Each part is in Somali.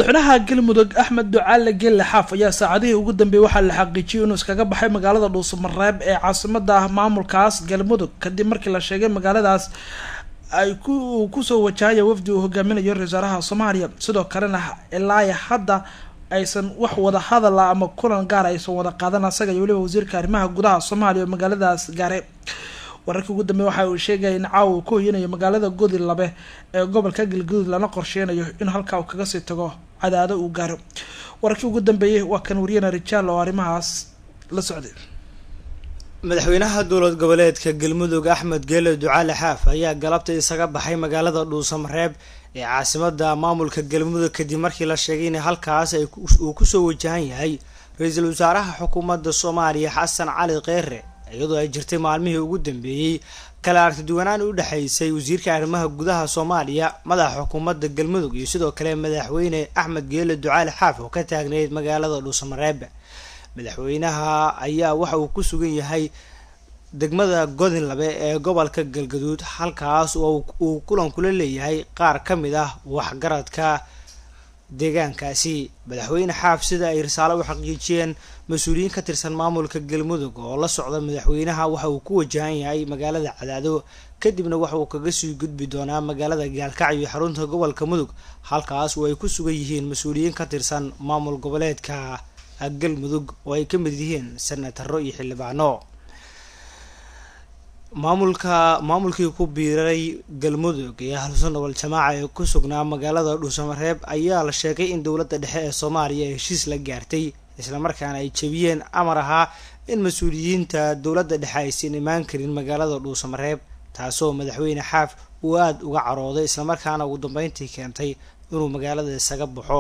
madaxweynaha galmudug axmed ducaale gelle xaaf ayaa saacadihii ugu dambeeyey waxaa la xaqiijiyay inuu iskaga baxay magaalada dhuusamareeb ee caasimada maamulkaas galmudug kadib markii la sheegay magaaladaas ay ku kusoo wajahaya wafdi uu hogaaminayo ra-isul wasaaraha soomaaliya sidoo kalena ilaa hadda aysan wax wada hadala ama kulan gaar aysan wada qaadan asaga iyo weliba wasiirka arrimaha gudaha soomaaliya oo magaaladaas gaaray wararkii ugu dambeey waxa uu sheegaya in caawa uu ku hoyanayo magaalada godi labe ee gobolka galgaduud lana qorsheynayo in halkaa uu kaga sii tago cadaado uu gaaro wararkii ugu dambeeyey waa kan wariyana rijaal oo arrimahaas la socday madaxweynaha dowlad goboleedka galmudug axmed geele ducaale xaaf ayaa galabta isaga baxay magaalada dhuusamareeb ee caasimada maamulka galmudug kadib markii la sheegay in halkaas uu kusoo wajahan yahay ra-iisul wasaaraha xukuumadda soomaaliya xasan cali kheyre iyadoo ay jirtay maalmihii ugu dambeeyey kala aragtiduwanaan u dhexaysay wasiirka arrimaha gudaha soomaaliya madaxa xukuumadda galmudug iyo sidoo kale madaxweyne axmed geele ducaale xaaf oo ka taagneyd magaalada dhuusamareeb madaxweynaha ayaa waxa uu ku sugan yahay degmada godinlabe ee gobolka galgaduud halkaas oo uu kulan kula leeyahay qaar ka mid ah waxgaradka deegaankaasi madaxweyne xaaf sida ay risaalo u xaqiijiyeen mas-uuliyiin ka tirsan maamulka galmudug oo la socda madaxweynaha waxa uu ku wajahan yahay magaalada cadaado kadibna waxa uu kaga sii gudbi doonaa magaalada gaalkacyo iyo xarunta gobolka mudug halkaas oo ay ku sugan yihiin mas-uuliyiin ka tirsan maamul goboleedka galmudug oo ay ka mid yihiin senataro iyo xildhibaano maamulka maamulkii ku biiray galmudug iyo ahlusunna wal-jamaaca ee ku sugnaa magaalada dhuusamareeb ayaa la sheegay in dowladda dhexe ee soomaaliya heshiis la gaartay islamarkaana ay jebiyeen amar ahaa in mas-uuliyiinta dowladda dhexe aysan imaan karin magaalada dhuusamareeb taasoo madaxweyne xaaf uu aada uga carooday islamarkaana ugu dambeyntii keentay inuu magaalada isaga baxo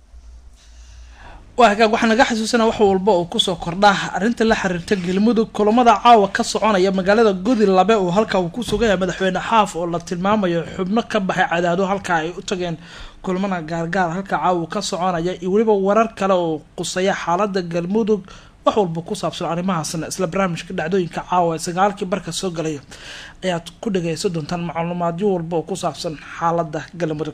waa hagaag waxaa naga xasuusana wax walba oo kusoo kordha arrinta la xiriirta galmudug kulamada caawa ka soconaya magaalada godi labe oo halka uu ku sugan yahay madaxweyne xaaf oo la tilmaamayo xubno ka baxay cadaado halka ay u tageen kulamada gaargaar halka caawa ka soconaya iyo weliba warar kale oo qusaya xaalada galmudug wax walba ku saabsan arrimahaasna isla barnaamijka dhacdooyinka caawa ee sagaalkii barka soo galaya ayaad ku dhageysan doontaan macluumaadyo walba oo ku saabsan xaalada galmudug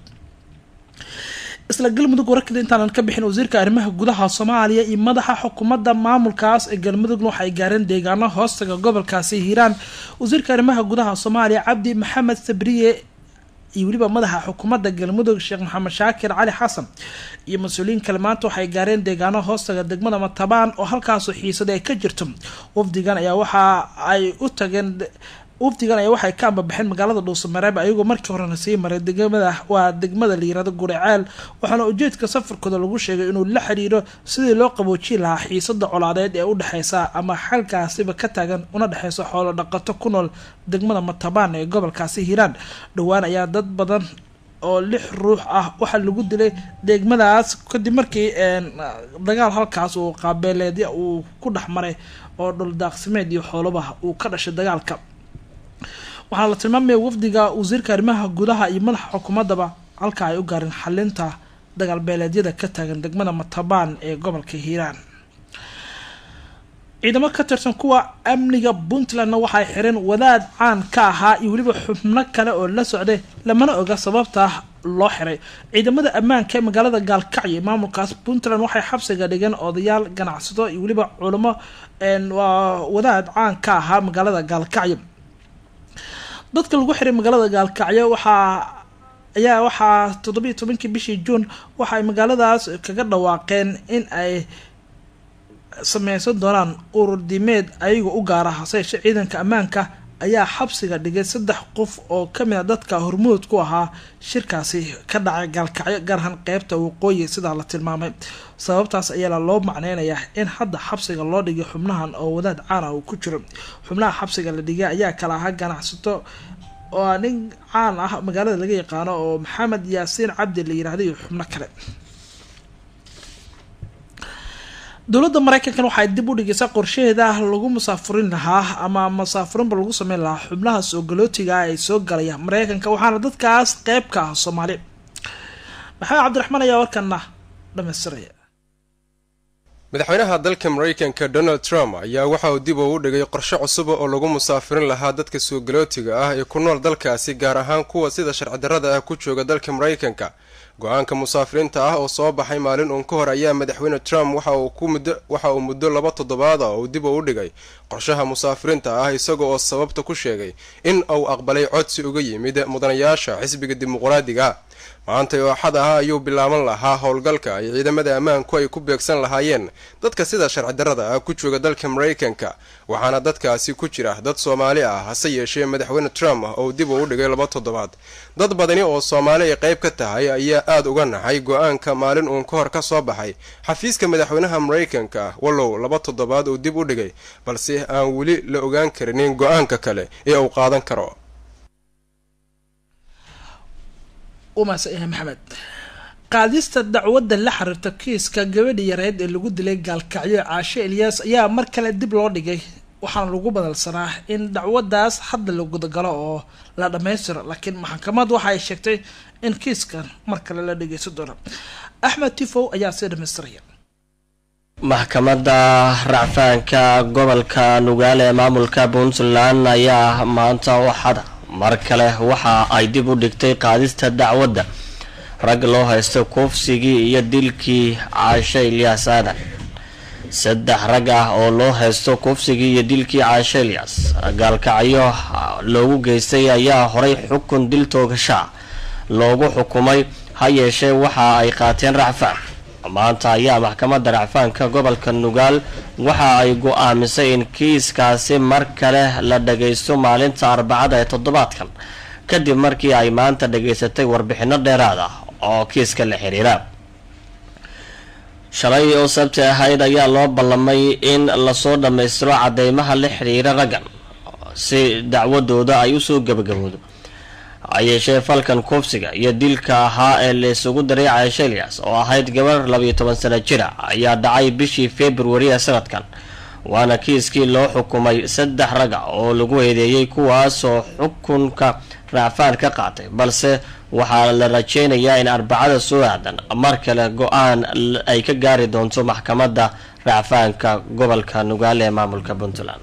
isla galmudug wararkeeda intaanan ka bixin wasiirka arrimaha gudaha soomaaliya iyo madaxa xukuumadda maamulkaas ee galmudugna waxay gaareen deegaano hoostaga gobolkaasi hiiraan wasiirka arrimaha gudaha soomaaliya cabdi maxamed sabriye iyo weliba madaxa xukuumadda galmudug sheekh maxamed shaakir cali xasan iyo mas-uuliyiin kale maanta waxay gaareen deegaano hoostaga degmada matabaan oo halkaasoo xiisada ay ka jirto wafdigan ayaa waxa ay u tageen wafdigan ayaa waxay ka ambabaxeen magaalada dhuusamareeb ayagoo markii horena sii maray degmada waa degmada la yirahdo guriceel waxaana ujeedka safarkooda lagu sheegay inuu la xiriiro sidii loo qaboojin lahaa xiisada colaadeed ee udhexeysa ama xalkaasiba ka taagan una dhexeysa xoolo dhaqato ku nool degmada matabaan ee gobolkaasi hiiraan dhowaan ayaa dad badan oo lix ruux ah waxaa lagu dilay degmadaas kadib markii dagaal halkaas uu qaabeeleedya uu ku dhex maray oo dhuldaaqsimeed iyo xoolaba uu ka dhashay dagaalka waxaana la tilmaamaya wafdiga wasiirka arrimaha gudaha iyo madaxa xukuumaddaba halka ay u gaareen xalinta dagaal beeleedyada ka taagan degmada matabaan ee gobolka hiiraan ciidamo ka tirsan kuwa amniga puntlandna waxay xireen wadaad caan ka ahaa iyo weliba xubno kale oo la socday lamana oga sababta loo xiray ciidamada ammaanka ee magaalada gaalkacyo maamulkaas puntland waxay xabsiga dhigeen odayaal ganacsato iyo weliba culamo waa wadaad caan ka ahaa magaalada gaalkacyo dadka lagu xiray magaalada gaalkacyo waxaa ayaa waxaa toddobiiyo tobankii bishii juun waxa ay magaaladaas kaga dhawaaqeen in ay sameysan doonaan urur diimeed ayaga u gaara haseeshe ciidanka ammaanka ayaa xabsiga dhigay saddex qof oo kamid a dadka hormuud ku ahaa shirkaasi ka dhacay gaalkacyo gaarahaan qeybta waqooyi sidaa la tilmaamay sababtaas ayaala loo macneynayaa in hadda xabsiga loo dhigay xubnahan oo wadaad caan ah uu ku jiro xubnaha xabsiga la dhigay ayaa kala ahaa ganacsato oo nin caan ah magaalada laga yaqaano oo maxamed yaasiin cabdi la yirahda iyo xubno kale dowladda mareykankan waxay dib u dhigaysaa qorshaheeda lagu musaafurin lahaa ama musaafurinba lagu sameyn lahaa xubnaha soo galootiga ay soo galaya mareykanka waxaana dadkaas qeyb ka ah soomaali maxamed cabdiraxmaan ayaa warkana dhamaystiraya madaxweynaha dalka mareykanka donald trump ayaa waxa uu dib ugu dhigay qorshe cusuba oo lagu musaafirin lahaa dadka suugalootiga ah ee ku nool dalkaasi gaar ahaan kuwa sida sharci darrada ah ku jooga dalka mareykanka go-aanka musaafiriinta ah oo soo baxay maalin uun ka hor ayaa madaxweyne trump waxa uu muddo laba toddobaada uu dib u dhigay qorshaha musaafiriinta ah isaga oo sababta ku sheegay in uu aqbalay codsi uga yimid mudanayaasha xisbiga dimuqraadiga maanta oo axad ah ayuu bilaaban lahaa howlgalka ay ciidamada ammaanku ay ku beegsan lahaayeen dadka sida sharci darrada ah ku jooga dalka maraykanka waxaana dadkaasi ku jira dad soomaali ah hase yeeshee madaxweyne trump oo dib uu dhigay laba toddobaad dad badani oo soomaali ay qayb ka tahay ayaa aada uga naxay go-aanka maalin uun ka hor ka soo baxay xafiiska madaxweynaha maraykanka wallow laba toddobaad uu dib u dhigay balse aan weli la ogaan karinin go-aanka kale ee uu qaadan karo umaasaya maxamed qaadista dacwadda la xiriirta kiiska gabadhi yareed ee lagu dilay gaalkacyo caashe elyaas ayaa mar kale dib loo dhigay waxaana lagu badalsanaa in dacwaddaas hadda la gudagalo oo la dhammaystiro laakiin maxkamad waxa ay sheegtay in kiiskan mar kale la dhageysan doono axmed tifow ayaa sii dhamaystiraya maxkamadda racfaanka gobolka nugaale ee maamulka puntland ayaa maanta waxada mar kale waxa ay dib u dhigtay qaadista dacwadda rag loo haysto kufsigii iyo dilkii caashe ilyaas aadan saddex rag ah oo loo haysto kufsigii iyo dilkii caashe ilyaas gaalkacyo loogu geystay ayaa horay xukun dil toogashaa loogu xukumay ha yeeshee waxa ay qaateen racfaan maanta ayaa maxkamadda racfaanka gobolka nugaal waxa ay go-aamisay in kiiskaasi mar kale la dhagaysto maalinta arbacada ee toddobaadkan kadib markii ay maanta dhageysatay warbixino dheeraad ah oo kiiska la xiriira shalay oo sabti ahayd ayaa loo ballamay in lasoo dhammaystiro cadeymaha la xiriira raggan si dacwadooda ay usoo gabagaboodo hayeeshee falkan kufsiga iyo dilka ahaa ee la isugu daray caashe ilyas oo ahayd gabar labayo toban sano jira ayaa dhacay bishii februari ee sanadkan waana kiiskii loo xukumay saddex raga oo lagu eedeeyey kuwaasoo xukunka racfaan ka qaatay balse waxaa la rajeynayaa in arbacada soo aadan mar kale go-aan ay ka gaari doonto maxkamadda racfaanka gobolka nugaale ee maamulka puntland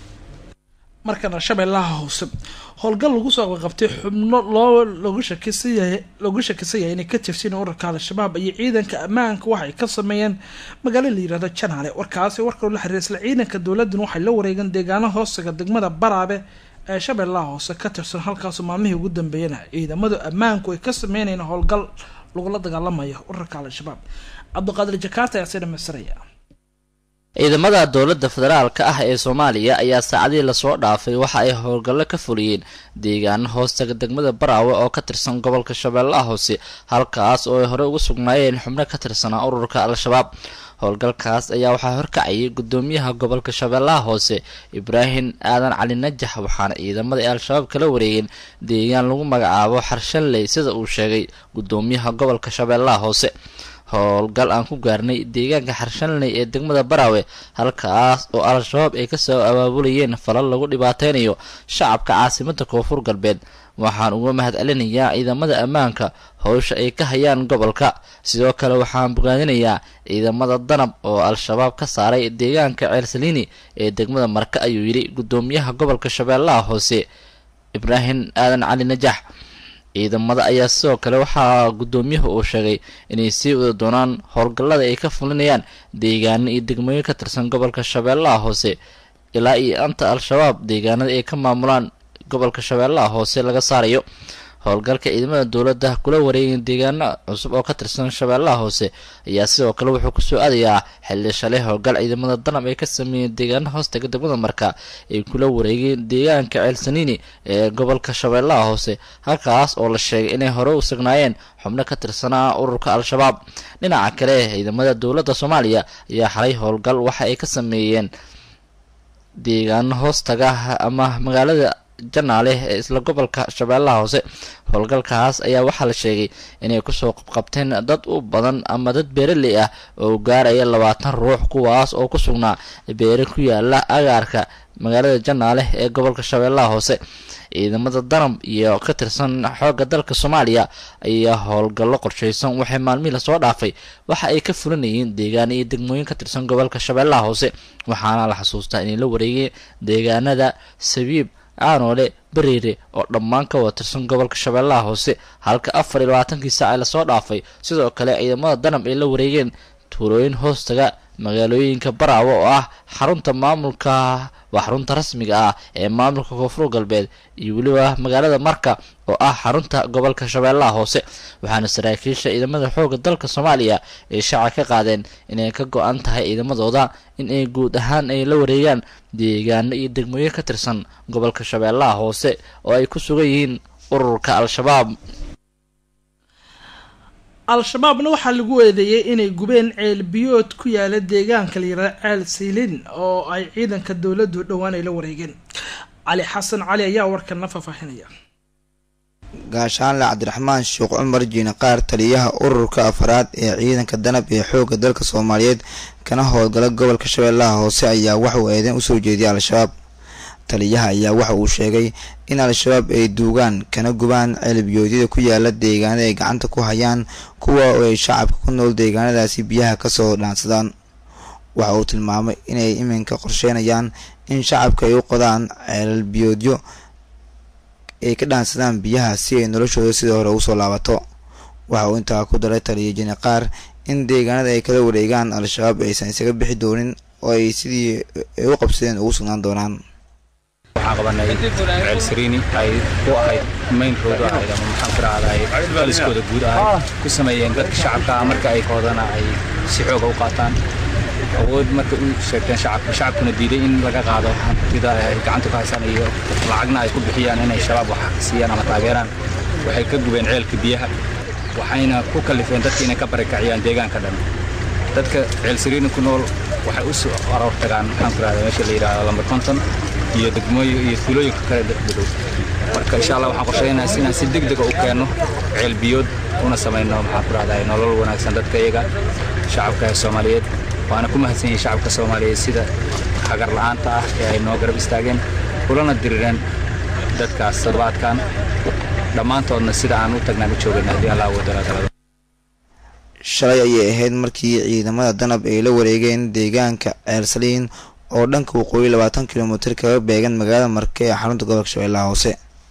markana shabeellaha hoose howlgal lagu soo qabtay xubno loo lagu shakisaya lagu shakisan yahay inay ka tirsan urarka al-shabaab iyo ciidanka ammaanka waxay ka sameeyeen magaalo la yirahdo janaale warkaasi warka la xiriira isla ciidanka dowladdan waxay la wareegeen deegaano hoostaga degmada baraabe ee shabeellaha hoose ka tirsan halkaasoo maalmihii ugu dambeeyana ciidamadu ammaanku ay ka sameynayeen howlgal lagula dagaalamayo urarka al-shabaab cabdiqaadir jakaarta ayaa sii dhamaystiraya ciidamada dowladda federaalka ah ee soomaaliya ayaa saacadihii lasoo dhaafay waxa ay howlgallo ka fuliyeen deegaano hoostaga degmada baraawe oo ka tirsan gobolka shabeellaha hoose halkaas oo ay horey ugu sugnaayeen xubno ka tirsanaa ururka al-shabaab howlgalkaas ayaa waxaa horkacayay gudoomiyaha gobolka shabeellaha hoose ibraahim aadan cali najax waxaana ciidamada ay al-shabaab kala wareegeen deegaan lagu magacaabo xarshanley sida uu sheegay gudoomiyaha gobolka shabeellaha hoose howlgal aan ku gaarnay deegaanka xarshanley ee degmada baraawe halkaas oo al-shabaab ay kasoo abaabulayeen falal lagu dhibaateynayo shacabka caasimada koonfur galbeed waxaan uga mahad celinayaa ciidamada ammaanka howsha ay ka hayaan gobolka sidoo kale waxaan bogaadinayaa ciidamada danab oo al-shabaab ka saaray deegaanka ceelsaliini ee degmada marka ayuu yidhi gudoomiyaha gobolka shabeellaha hoose ibraahim aadan cali najax ciidamada ayaa sidoo kale waxaa gudoomiyuhu uu sheegay inay sii wada doonaan howlgallada ay ka fulinayaan deegaano iyo degmooyin ka tirsan gobolka shabeellaha hoose ilaa iyo anta al-shabaab deegaanada ay ka maamulaan gobolka shabeellaha hoose laga saarayo howlgalka ciidamada dowladda kula wareegeen deegaano cusub oo ka tirsan shabeellaha hoose ayaa sidoo kale wuxuu kusoo aadayaa xilli shalay howlgal ciidamada danab ay ka sameeyeen deegaano hoostaga degmada marka ay kula wareegeen deegaanka ceelsaniini ee gobolka shabeellaha hoose halkaas oo la sheegay inay hore u sugnaayeen xubno ka tirsanaa ururka al-shabaab dhinaca kale ciidamada dowladda soomaaliya ayaa xalay howlgal waxa ay ka sameeyeen deegaano hoostaga ama magaalada janaale ee isla gobolka shabeellaha hoose howlgalkaas ayaa waxaa la sheegay inay kusoo qabqabteen dad u badan ama dad beeraley ah oo gaaraya labaatan ruux kuwaas oo ku sugnaa beere ku yaala agaarka magaalada janaale ee gobolka shabeellaha hoose ciidamada danab iyo ka tirsan xoogga dalka soomaaliya ayaa howlgallo qorshaysan waxay maalmihii lasoo dhaafay waxa ay ka fulinayeen deegaano iyo degmooyin ka tirsan gobolka shabeellaha hoose waxaana la xasuustaa inay la wareegeen deegaanada sabiib aanoole beriire oo dhammaan ka wada tirsan gobolka shabeellaha hoose halka afar iyo labaatankii saac ee lasoo dhaafay sidoo kale ciidamada danab ay la wareegeen tuulooyin hoostaga magaalooyinka baraawe oo ah xarunta maamulka waa xarunta rasmiga ah ee maamulka koonfur galbeed iyo weliba magaalada marka oo ah xarunta gobolka shabeellaha hoose waxaana saraakiisha ciidamada xoogga dalka soomaaliya ay shaaca ka qaadeen inay ka go-an tahay ciidamadooda in ay guud ahaan ay la wareegaan deegaano iyo degmooyin ka tirsan gobolka shabeellaha hoose oo ay ku sugan yihiin ururka al-shabaab al-shabaabna waxaa lagu eedeeyey inay gubeen ceel biyood ku yaala deegaanka layira ceel siilin oo ay ciidanka dowladdu dhowaan ay la wareegeen cali xasan cali ayaa warkana faahfaahinaya gaashaanle cabdiraxmaan sheekh cumar jiine qaar taliyaha ururka afaraad ee ciidanka danab ee xoogga dalka soomaaliyeed kana howlgala gobolka shabeellaha hoose ayaa waxauu eedeyn usoo jeediyay al-shabaab taliyaha ayaa waxa uu sheegay in al-shabaab ay duugaan kana gubaan ceelbiyoodyada ku yaala deegaanada ay gacanta ku hayaan kuwa oo ay shacabka ku nool deegaanadaasi biyaha kasoo dhaansadaan waxa uu tilmaamay inay iminka qorsheynayaan in shacabka ay u qodaan ceelbiyoodyo ay ka dhaansadaan biyaha si ay noloshooda sidii hore ugu soo laabato waxa uu intaa ku daray taliya jini qaar in deegaanada ay kala wareegaan al-shabaab aysan isaga bixi doonin oo ay sidii ay u qabsadeen ugu sugnaan doonaan waxaan qabanay ceel sariini ay ku ahayd maynkoodu ahayd ama maxaan ku rahday qaliskooda guud ahayd ku sameeyeen dadka shacabka ah marka ay koodana ay si xooga u qaataan awood marka u sheegteen shacabka shacabkuna diiday in laga qaado hantida ay gacanta ku haysaan iyo lacagna ay ku bixiyaan inay shabaab wax siiyaan ama taageeraan waxay ka gubeen ceelka biyaha waxayna ku kalifeen dadka inay ka barakaciyaan deegaanka dhan dadka ceel sariini ku nool waxay u soo aroor tagaan maxaan ku rahday meesha la yidhaahdo lambar konton iyo degmooyin iyo tuulooyinka kale dhadow marka insha allah waxaan qorshaynayaa inaan si degdega u keenno ceel biyood una samayno maxaan ku rahday nolol wanaagsan dadka iyaga shacabka ee soomaaliyeed waana ku mahadsan yihiin shacabka soomaaliyeed sida hagar la'aanta ah ee ay noo garab istaageen kulana dirireen dadkaas toddobaadkan dhammaantoodna sida aan u tagnaan u joogayna haddii allah wadalaadalada shalay ayay ahayd markii ciidamada danab ay la wareegeen deegaanka ceel saliin oo dhanka waqooyi labaatan kilomitir kaga beegan magaalada marke ee xarunta gobolka shabeellaha hoose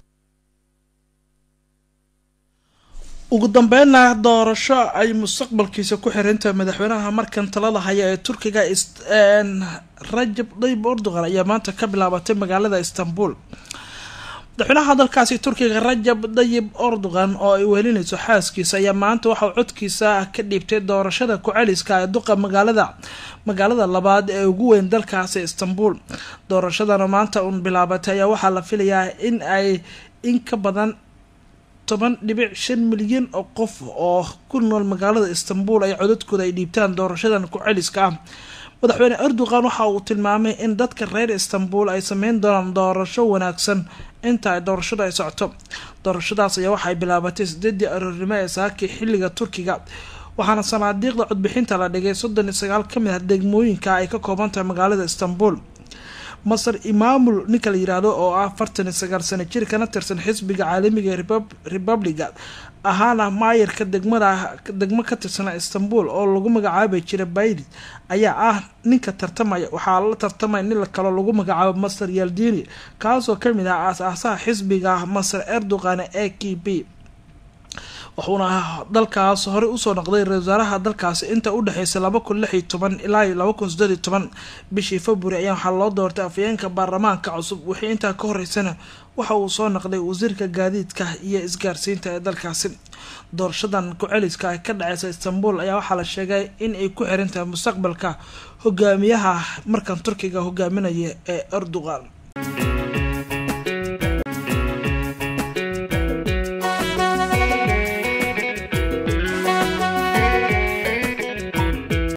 ugu dambeynna doorasho ay mustaqbalkiisa ku xirantahay madaxweynaha markan talada haya ee turkiga rajab tayyib erdogan ayaa maanta ka bilaabatay magaalada istanbul madaxweynaha dalkaasi turkiga rajab tayyib erdogan oo ay wehelinayso xaaskiisa ayaa maanta waxauu codkiisa ka dhiibtay doorashada ku-celiska ee duqa magaalada magaalada labaad ee ugu weyn dalkaasi istanbul doorashadana maanta uun bilaabatay ayaa waxaa la filayaa in ay in ka badan toban dhibic shan milyan oo qof oo ku nool magaalada istanbul ay codadkooda ay dhiibtaan doorashadan ku-celiska ah madaxweyne erdogan waxa uu tilmaamay in dadka reer istanbul ay sameyn doonaan doorasho wanaagsan inta ay doorashada ay socoto doorashadaas ayaa waxay bilaabatay sideedii aroornimo ee saakii xilliga turkiga waxaana sanaadiiqda codbixinta la dhigay soddon iyo sagaal ka mid ah degmooyinka ay ka kooban tahay magaalada istanbul masar imaamul ninka la yiraahdo oo ah afartan iyo sagaal sano jir kana tirsan xisbiga caalamiga ee republiga ahaana maayarka degmada degmo ka tirsan istanbul oo lagu magacaabi jiray baydid ayaa ah ninka tartamaya waxaa la tartamaya nin kaloo lagu magacaabo masar yaldini kaasoo kamid ah aas-aasaha xisbiga masar erdogan e k b wuxuuna dalkaas horey usoo noqday ra-isul wasaaraha dalkaasi inta udhexeysay laba kun lix iyo toban ilaa iyo laba kun sideed iyo toban bishii february ayaa waxaa loo doortay afayeenka baarlamaanka cusub wixii intaa ka horeysana waxa uu soo noqday wasiirka gaadiidka iyo isgaarsiinta ee dalkaasi doorashadan ku-celiska ay ka dhaceysa istanbul ayaa waxaa la sheegay in ay ku xiran tahay mustaqbalka hogaamiyaha markan turkiga hogaaminaya ee erdogan